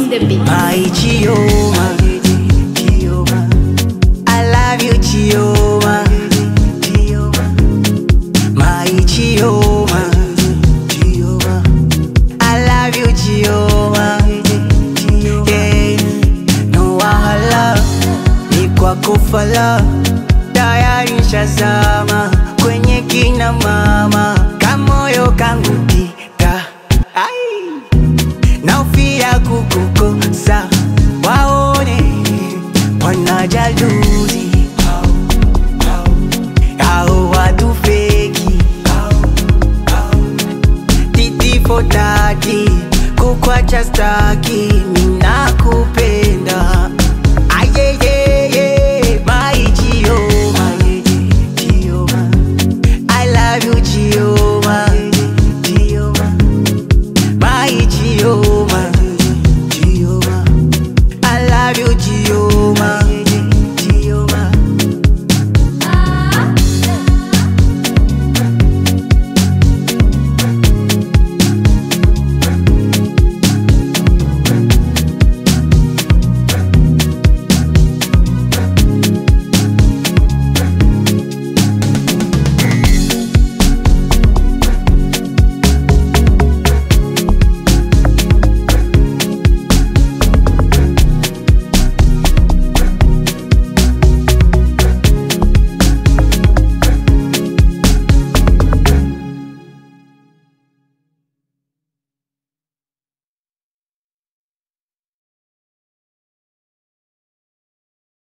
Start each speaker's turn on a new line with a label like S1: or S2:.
S1: on the beat.
S2: My Chioma, Chioma, I love you, Chioma, my Chioma, Chioma, I love you, Chioma, yeah, no wahala, ni kwako fala, tayari shazama kwenye kina mama, kamoyo kangu tika, ai naufia kukukosa waone wanajaluzi au watu feki titifotaki kukwacha staki minakupenda